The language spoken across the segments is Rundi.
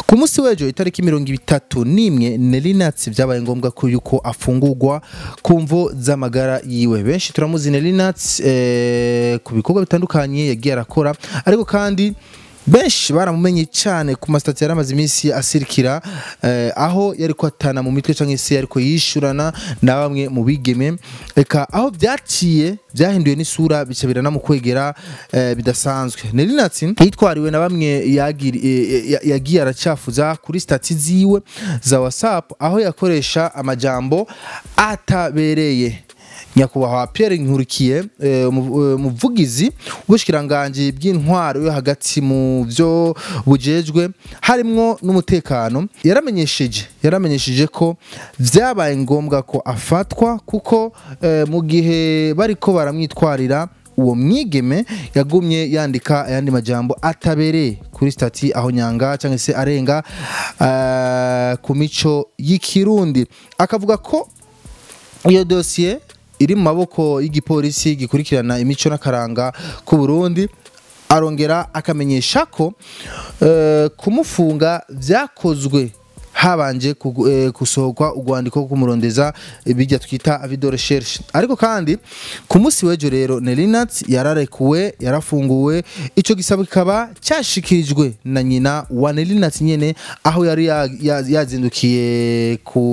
ku munsi w'ejo itariki mirongo itatu n'imwe Nelinats byabaye ngombwa ko yuko afungurwa ku mvo z'amagara yiwe benshi turamuzi Nelinats eh, ku bikorwa bitandukanye yagiye arakora ariko kandi benshi baramumenye cyane ku masitati yari amaze iminsi asirikira eh, aho yari kwatana mu mitwe cyangwa se ariko yishurana na bamwe mu bigeme reka aho byaciye byahinduye n'isura bica biranamukwegera eh, bidasanzwe Nelinatsi yitwariwe na bamwe yagiri- eh, ya- yagiye aracafuza kuri stati ziwe za WhatsApp aho yakoresha amajambo atabereye nyakubahwa Pierre Nkurikiye eh, umu- eh, umuvugizi w'ubushikiranganje bw'intwaro yo hagati mu byo bujejwe harimwo n'umutekano yaramenyesheje yaramenyesheje ko vyabaye ngombwa ko afatwa kuko eh, mu gihe bariko baramwitwarira uwo mwigeme yagumye yandika ayandi majambo atabereye kuri stati aho nyanga cyangwa se arenga eh, ku mico y'ikirundi akavuga ko iyo dosiye iri mu maboko y'igipolisi gikurikirana imico n'akaranga ku Burundi arongera akamenyesha ko eh, kumufunga byakozwe habanje kugu- eh, gusohorwa urwandiko rwo kumurondeza eh, bijya twita video recherche ariko kandi ku munsi w'ejo rero Nelinat yararekuwe yarafunguwe ico gisabo kikaba cyashikirijwe na nyina wa Nelinat nyene aho yari ya- ya- yazindukiye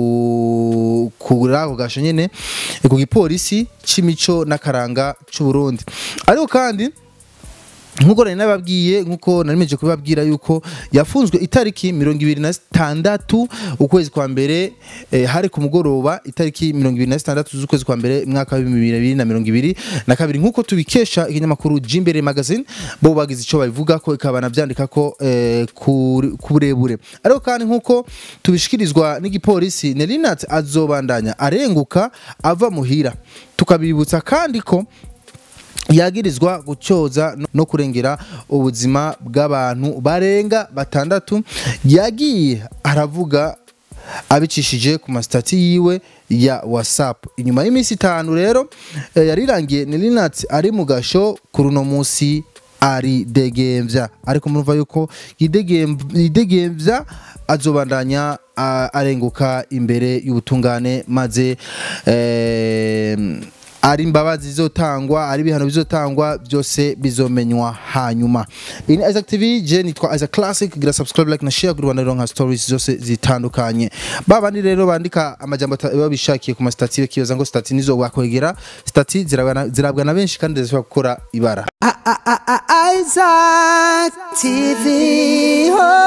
ku kuri ako gasho nyene eh, ku gipolisi c'imico n'akaranga c'u Burundi ariko kandi nkuko nari nababwiye nkuko narimeje kubabwira yuko yafunzwe itariki mirongo ibiri na zitandatu ukwezi kwa mbere eh, hari ku mugoroba itariki mirongo ibiri na zitandatu z'ukwezi kwa mbere mwaka w'ibihumbi bibiri na mirongo ibiri na kabiri nkuko tubikesha ikinyamakuru Jimbere magazine bo bagize ico babivuga ko ikabana byandika ko eh, ku ku burebure ariko kandi nkuko tubishikirizwa n'igipolisi Nelinat azobandanya arenguka ava muhira tukabibutsa kandi ko yagirizwa gucyoza no- no kurengera ubuzima bw'abantu barenga batandatu yagiye aravuga abicishije ku masitati yiwe ya whatsapp inyuma y'iminsi itanu rero eh, yarirangiye Nelinat ari mu gasho kuri uno munsi ari degemvya ariko murumva yuko yidegem- yidegembya azobandanya a- arenguka imbere y'ubutungane maze eh, ari imbabazi zizotangwa ari ibihano bizotangwa byose bizomenywa hanyuma ini Isaac TV je nitwa Isaac Classic gira subscribe like na share kuri Rwanda Ronka Stories zose zitandukanye babandi rero bandika amajambo ata- baba bishakiye ku masitati bakibaza ngo stati nizo wakwegera stati zirabwa zirabwa na benshi kandi zishobora gukora ibara Isaac TV. Oh.